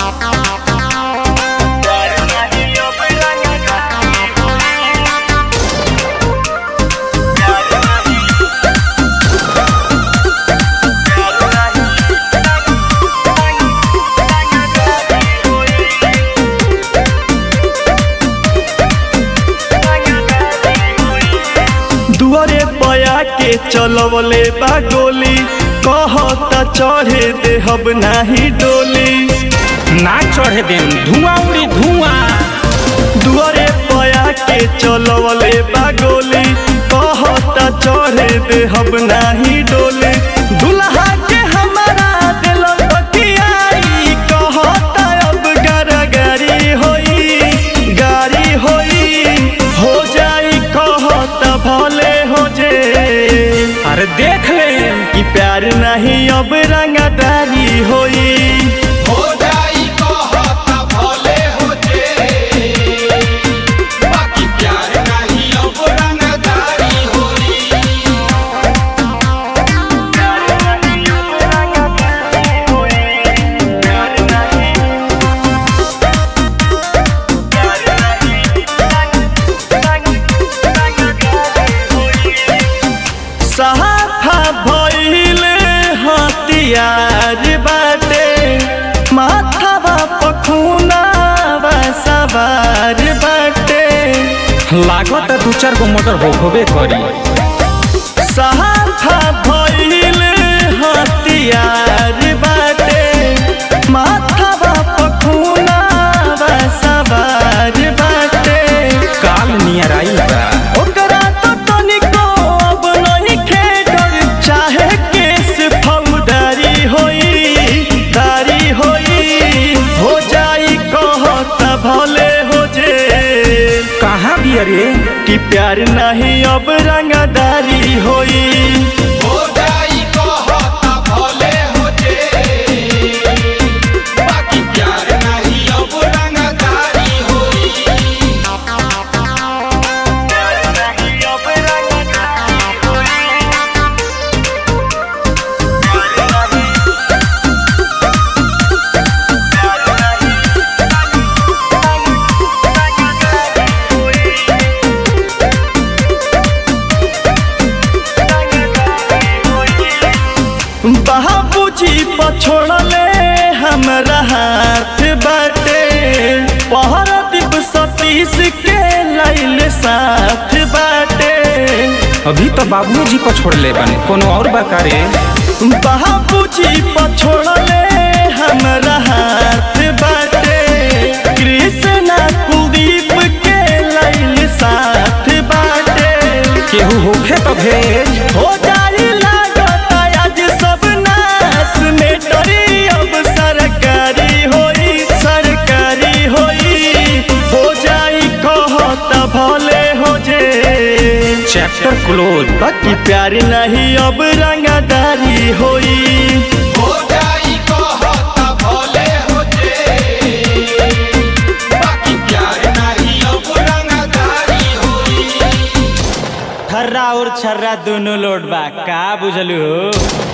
दुआरे पया के चलवले बा गोली कहता चढ़े देहब नाही डोली ना चढ़े देम धुआं उड़ी धुआं दुआरे पया के चलवले बा गोली कहता चढ़े देहब नाही डोली दुल्हा के हमारा दिल बतियाई कहता अब गारी होई गारी होई हो जाई कहता भले हो जे अरे देख ले कि प्यार नहीं अब रंगदारी होई हो जाई कहता भले हो जे बाकी प्यार नहीं अब रंगदारी होई सहाफा भइल हथियार बाटे माथावा पखुनावा सवार बाटे लागत दू चार गो मोटर हो होबे करी सहाफा भइल हथियार बाटे माथावा पखुनावा सवार बाटे काल नियर आई बा ओकरा तो तनिको अब नहीं खेडर चाहे केस फौदारी होई दारी होई हो जाई कहता भले हो जे कहाँ भी अरे कि प्यार नहीं अब रंगदारी होई हो जाई कहता भले हो जे बाकी प्यार नहीं अब रंगदारी होई बाबूजी पछोड़ले हमरा हाथ बाटे पहर दीप सतीश के लैल साथ बाटे अभी तो बाबूजी को छोड़ ले बने कोनो और बकारे बाबूजी पछोड़ले हमरा हाथ बाटे कृष्णा कुलदीप के लैल साथ बाटे केहू होखे तो भेज हो जाई लागत आज सब नाश में डरी अब सरकारी होई सरकारी होई हो जाई कहता भले हो जे चैप्टर क्लोज बाकी प्यार नहीं अब रंगदारी होई हो जाई कहता भले हो जे बाकी प्यार नहीं अब रंगदारी होई थर्रा और छर्रा दोनों लोड बा का बुझलू